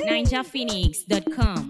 NinjaPhoenix.com.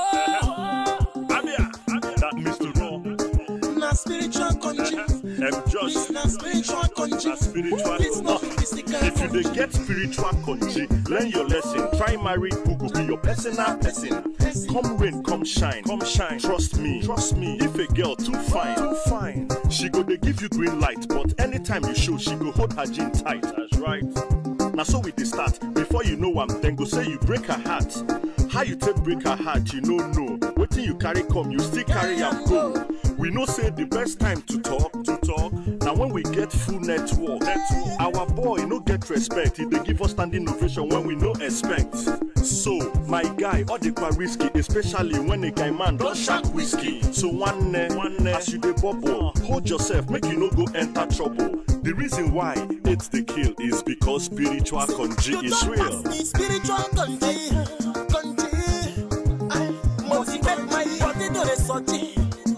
Abia, that Mr. Raw, Na spiritual country. M. This Just, na spiritual country. na spiritual. This not Uh, physical If you dey country. get spiritual country, learn your lesson. Try marry who go be your personal person. Come rain, come shine, come shine. Trust me, trust me. If a girl too fine, too fine, she go dey give you green light. But anytime you show, she go hold her jean tight. That's right. Now so we dey start. Before you know am, then go say you break her heart. How you take break her heart, you no know. Wetin you carry come, you still carry am go. We know say the best time to talk, to talk. Now when we get full network, network. Our boy no get respect. He dey give us standing ovation when we no expect. So my guy, all the quite risky, especially when a guy man don shark whiskey. So one ne, one ne, as you dey bubble, hold yourself, make you no go enter trouble. The reason why it's the kill is because spiritual country You is don't real. pass me spiritual country. Country. I motivate my body to the sortie.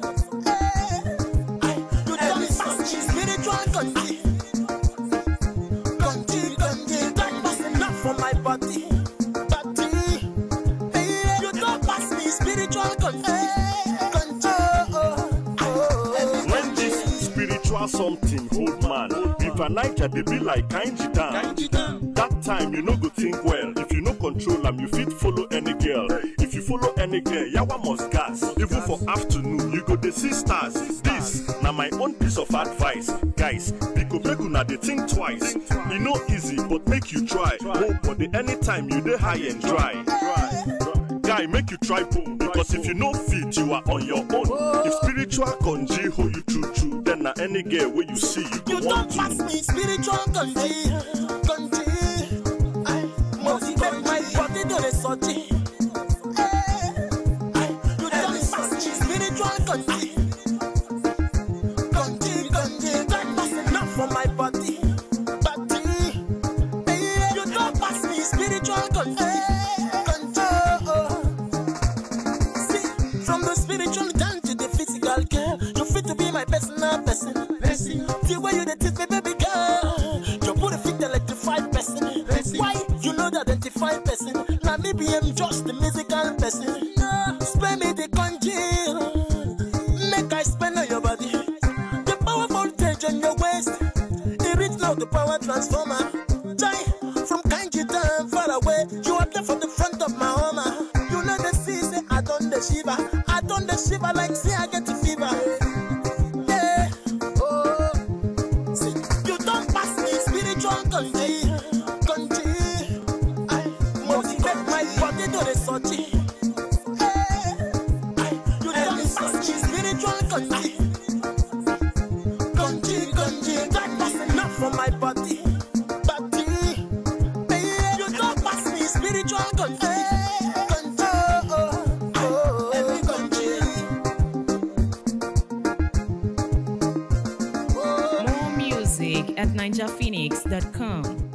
You don't pass me spiritual country. Country, country. Don't pass enough for my body. Body. Hey, You don't pass me spiritual country. Country. Oh, oh, oh. When this spiritual something hold man, River Niger they be like Kainji Dam. Country down. That time you no go think well. If you no control am, you fit follow any girl. If you follow any girl, yawa must gas. Even for afternoon, you go dey see stars. This na my own piece of advice, guys. Because make una dey think twice. E no easy, but make you try. Hold body anytime you dey high and dry. Guy, make you try boom because if you no fit, you are on your own. If spiritual conji hold you true true, then na any girl wey you see you go You want don't pass to. me spiritual country, country. I motivate my body to the sortie. You don't pass me spiritual country, country, country. Don't pass enough for my body, body. You don't pass me spiritual country, country. See, from the spiritual down to the physical girl, you fit to be my personal person. person. The way you dey teach me, baby girl, your booty fit electrified person. Why you know the identified person? Now me be am just the musical person. Spare me the congeal, make I spend on your body. The power voltage on your waist, it reach now the power transformer. Jai, from Kanji down far away, you are there for the front of my home. You know the sea, say I done the shiver, I done the shiver like say I get the fever. Yeah, oh, see, you don't pass me spiritual country, country. I motivate my body to the sortie. Hey, I, you don't pass me spiritual country, country, country. Don't pass enough for my body, body. Hey, you don't pass me spiritual country, country. Oh, oh, every country. More music at NinjaPhoenix.com.